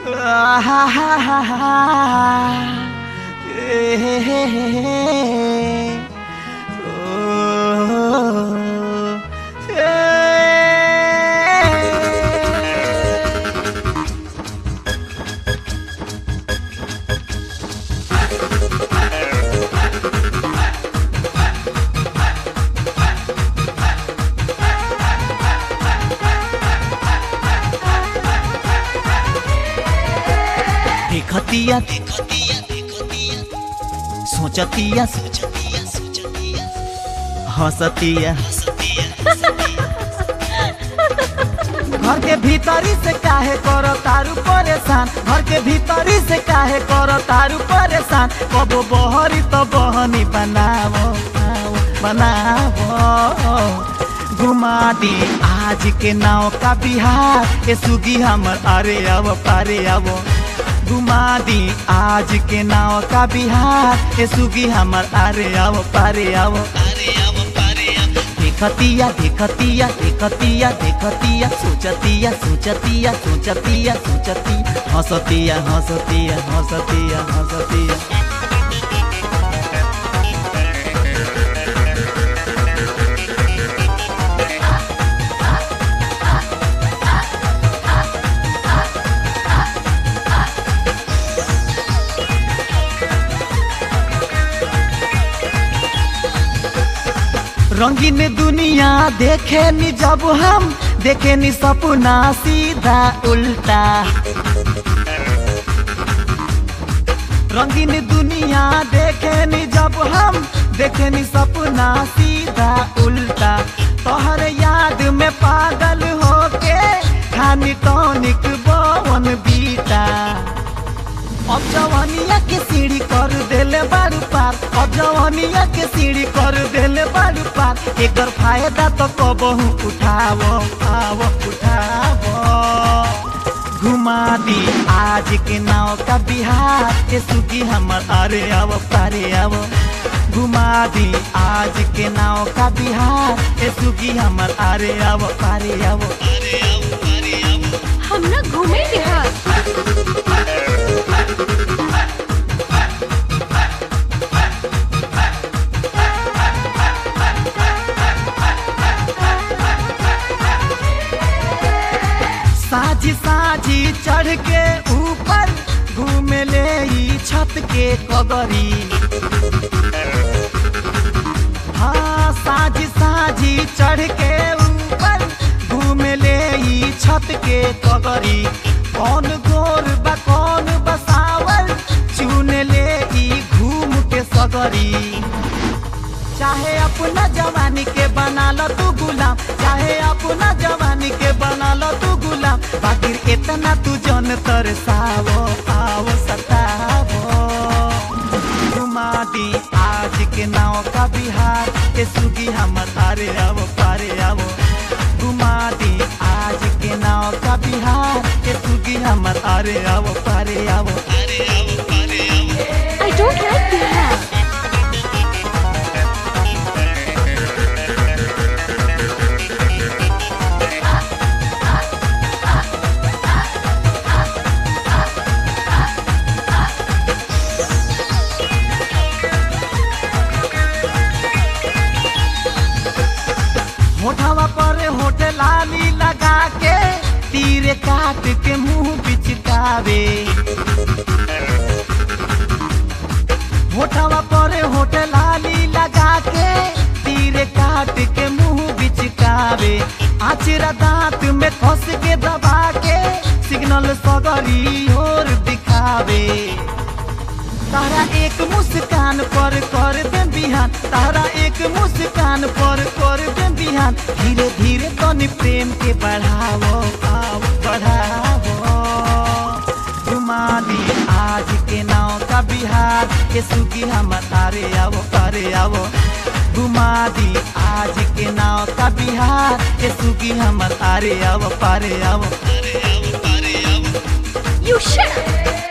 देखतिया देखतिया देखतिया सोचतिया सोचतिया सोचतिया हंसतिया घर के भीतरी से काहे करो तारू परेशान घर के भीतरी से काहे करो तारू परेशान कबो बहरी तो बहनी बनावो आओ, बनावो घुमा दी आज के नाव का बिहार ए सुगी हमर अरे अब पारे आवो घुमा दी आज के नाव का बिहार ए सुगी हमर अरे आओ पारे आओ अरे आओ पारे आओ देखतिया देखतिया देखतिया देखतिया सोचतिया सोचतिया सोचतिया सोचती हंसतिया हंसतिया हंसतिया हंसतिया रंगीन दुनिया देखे नी जब हम देखे नी सपना सीधा उल्टा रंगीन दुनिया देखे नी जब हम देखे नी सपना सीधा उल्टा तोहर याद में पागल होके खानी टॉनिक बवन बीता अब जवानिया के सीढ़ी कर देले बारू पार अब जवानिया के सीढ़ी कर देले बारू पार एकर फायदा तो कबहू उठावो आवो उठावो घुमा दी आज के नाव का बिहार के सुगी हमर अरे आवो पारे आवो घुमा दी आज के नाव का बिहार के सुगी हमर अरे आवो पारे आवो अरे आवो पारे आवो हम ना घूमे बिहार साझी साझी चढ़ के ऊपर घूमे ले ई छत के कगरी हाँ साझी साझी चढ़ के ऊपर घूमे ले ई छत के कगरी कौन गोर बा कौन बसावल चुन ले ई घूम के सगरी चाहे अपना जवानी के बना लो तू गुलाम चाहे अपना जवानी के बना लो तू गुलाम बाकी इतना तू जन तरसावो आओ सतावो घुमा दी आज के नाव का बिहार के सुगी हमर अरे आवो पारे आवो घुमा दी आज के नाव का बिहार के सुगी हमर अरे आवो पारे आवो अरे आवो पारे आवो आई डोंट लाइक बिहार होठवा पर होठ लाली लगा के तीर काट के मुंह बिचकावे होठवा पर होठ लाली लगा के तीर काट के मुंह बिचकावे आचरा दांत में फंस के दबा के सिग्नल सगरी और दिखावे तारा एक मुस्कान पर कर दे बिहान तारा एक मुस्कान पर कर दे बिहान धीरे धीरे तनी प्रेम के बढ़ावो आओ बढ़ावो घुमा दी आज के नाव का बिहार के सुगी हम तारे आवो तारे आवो घुमा दी आज के नाव का बिहार के सुगी हम तारे आवो पारे आवो You shut up.